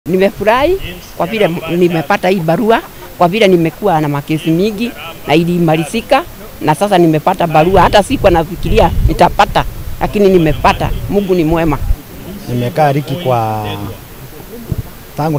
Nimefurahi kwa vile nimepata hii barua, kwa vile nimekuwa na makesi mingi na ilimalizika, na sasa nimepata barua. Hata sikuwa nafikiria nitapata, lakini nimepata. Mungu ni mwema. Nimekaa Riki kwa tangu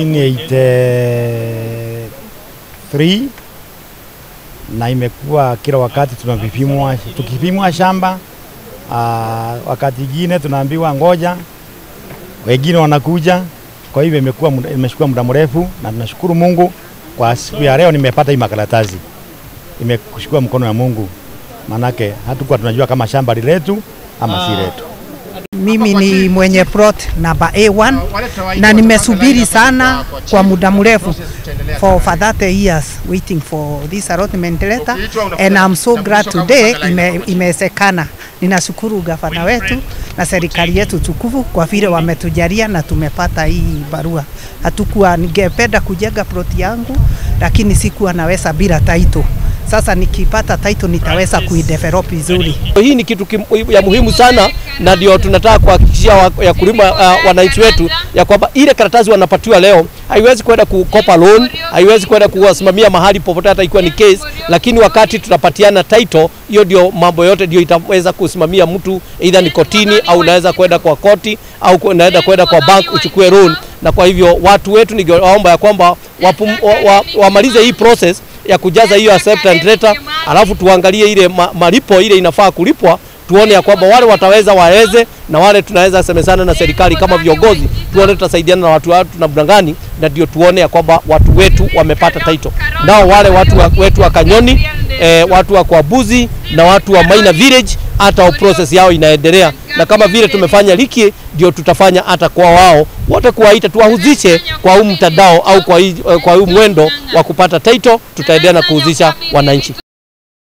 1983 na imekuwa kila wakati tunavipimwa, tukipimwa shamba aa, wakati ingine tunaambiwa ngoja, wengine wanakuja. Kwa hivyo imekuwa muda- imechukua muda mrefu, na tunashukuru Mungu kwa siku ya leo nimepata hii makaratasi, imekushukua mkono wa Mungu, manake hatukuwa tunajua kama shamba liletu ama si letu. Mimi ni mwenye plot namba A1 na nimesubiri sana kwa muda mrefu for for 30 years waiting for this allotment letter and I'm so glad today ime, imewezekana. Ninashukuru gavana wetu na serikali yetu tukufu kwa vile wametujalia na tumepata hii barua. Hatukuwa, ningependa kujenga plot yangu lakini sikuwa naweza bila title. Sasa nikipata title nitaweza kuidevelop vizuri. Hii ni kitu kim, ya muhimu sana, na ndio tunataka kuhakikishia wa, ya kulima uh, wananchi wetu ya kwamba ile karatasi wanapatiwa leo haiwezi kwenda kukopa loan, haiwezi kwenda kuwasimamia mahali popote, hata ikiwa ni case, lakini wakati tutapatiana title, hiyo ndio mambo yote ndio itaweza kusimamia mtu, either ni kotini au unaweza kwenda kwa koti au unaweza kwenda kwa bank uchukue loan. Na kwa hivyo watu wetu ningewaomba ya kwamba wapum, wa, wa, wamalize hii process ya kujaza hiyo acceptance letter, alafu tuangalie ile ma, malipo ile inafaa kulipwa, tuone ya kwamba wale wataweza waweze, na wale tunaweza semezana na serikali kama viongozi, tuone tutasaidiana na watu watu na mdangani, na ndio tuone ya kwamba watu wetu wamepata title. Nao wale watu wa, wetu wa Kanyoni eh, watu wa Kwabuzi na watu wa Maina Village, hata process yao inaendelea, na kama vile tumefanya Liki, ndio tutafanya hata kwa wao wote, kuwaita tuwahuzishe kwa huu mtandao au kwa hii, kwa huu mwendo wa kupata title, tutaendelea na kuhuzisha wananchi.